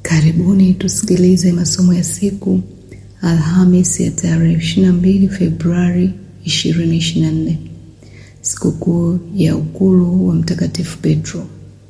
Karibuni tusikilize masomo ya siku Alhamis ya tarehe 22 Februari 2024, sikukuu ya ukulu wa Mtakatifu Petro.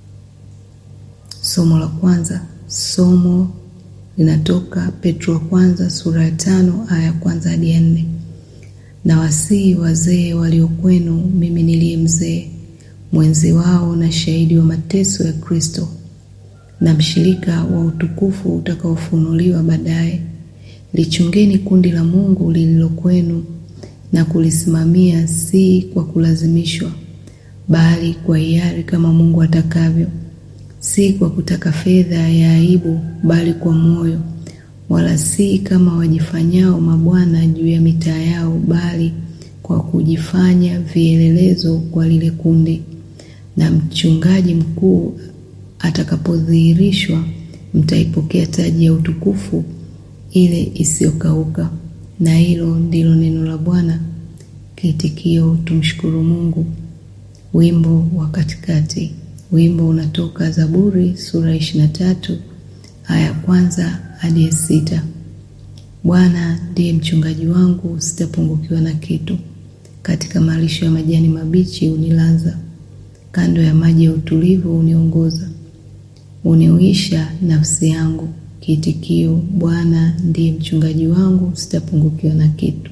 Somo la kwanza, somo linatoka Petro wa kwanza sura ya tano aya ya kwanza hadi ya nne. Na wasii wazee walio kwenu, mimi niliye mzee mwenzi wao na shahidi wa mateso ya Kristo na mshirika wa utukufu utakaofunuliwa baadaye. Lichungeni kundi la Mungu lililo kwenu na kulisimamia, si kwa kulazimishwa, bali kwa hiari, kama Mungu atakavyo, si kwa kutaka fedha ya aibu, bali kwa moyo, wala si kama wajifanyao mabwana juu ya mitaa yao, bali kwa kujifanya vielelezo kwa lile kundi. Na mchungaji mkuu atakapodhihirishwa, mtaipokea taji ya utukufu ile isiyokauka. Na hilo ndilo neno la Bwana. Kiitikio: tumshukuru Mungu. Wimbo wa katikati. Wimbo unatoka Zaburi sura ishirini na tatu aya ya kwanza hadi ya sita. Bwana ndiye mchungaji wangu, sitapungukiwa na kitu. Katika malisho ya majani mabichi unilaza, kando ya maji ya utulivu uniongoza. Uniuisha nafsi yangu. Kiitikio: Bwana ndiye mchungaji wangu, sitapungukiwa na kitu.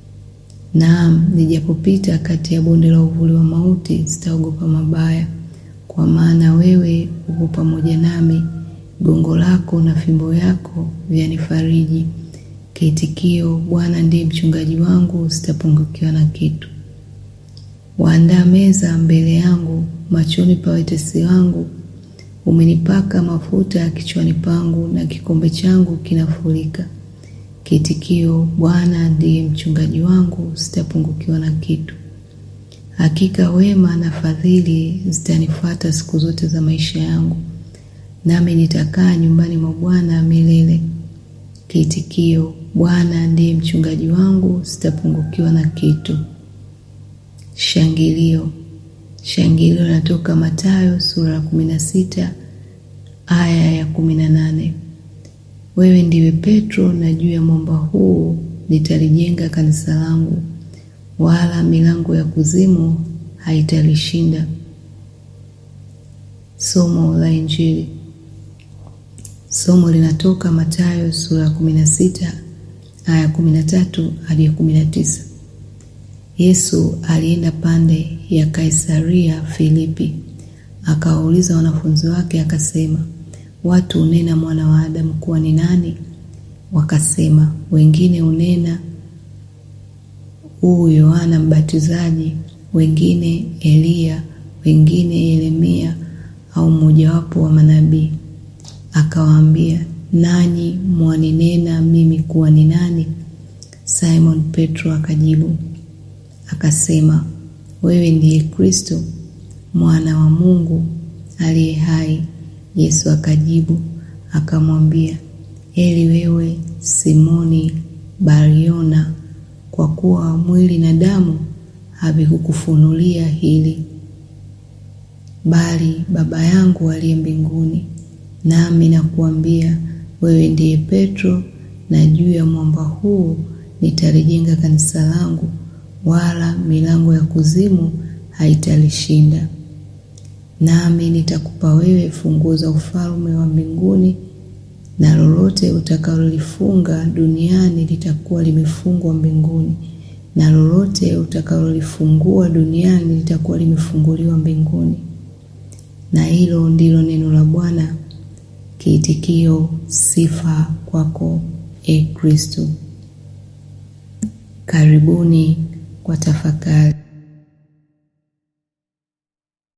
Naam, nijapopita kati ya bonde la uvuli wa mauti, sitaogopa mabaya, kwa maana wewe upo pamoja nami, gongo lako na fimbo yako vyanifariji. Kiitikio: Bwana ndiye mchungaji wangu, sitapungukiwa na kitu. Waandaa meza mbele yangu machoni pa watesi wangu. Umenipaka mafuta kichwani pangu, na kikombe changu kinafurika. Kiitikio: Bwana ndiye mchungaji wangu, sitapungukiwa na kitu. Hakika wema na fadhili zitanifuata siku zote za maisha yangu, nami nitakaa nyumbani mwa Bwana milele. Kiitikio: Bwana ndiye mchungaji wangu, sitapungukiwa na kitu. Shangilio. Shangilio linatoka Mathayo sura ya kumi na sita aya ya kumi na nane. Wewe ndiwe Petro, na juu ya mwamba huu nitalijenga kanisa langu, wala milango ya kuzimu haitalishinda. Somo la Injili. Somo linatoka Mathayo sura ya kumi na sita aya ya kumi na tatu hadi ya kumi na tisa. Yesu alienda pande ya Kaisaria Filipi, akawauliza wanafunzi wake akasema, watu unena mwana wa Adamu kuwa ni nani? Wakasema, wengine unena huu Yohana Mbatizaji, wengine Eliya, wengine Yeremia au mmojawapo wa manabii. Akawaambia, nanyi mwaninena mimi kuwa ni nani? Simon Petro akajibu akasema, wewe ndiye Kristo mwana wa Mungu aliye hai. Yesu akajibu akamwambia, heri wewe Simoni Bariona, kwa kuwa mwili na damu havikukufunulia hili, bali Baba yangu aliye mbinguni. Nami nakuambia wewe ndiye Petro, na juu ya mwamba huu nitalijenga kanisa langu, wala milango ya kuzimu haitalishinda. Nami nitakupa wewe funguo za ufalme wa mbinguni, na lolote utakalolifunga duniani litakuwa limefungwa mbinguni, na lolote utakalolifungua duniani litakuwa limefunguliwa mbinguni. Na hilo ndilo neno la Bwana. Kiitikio: sifa kwako, e Kristo. Karibuni kwa tafakari.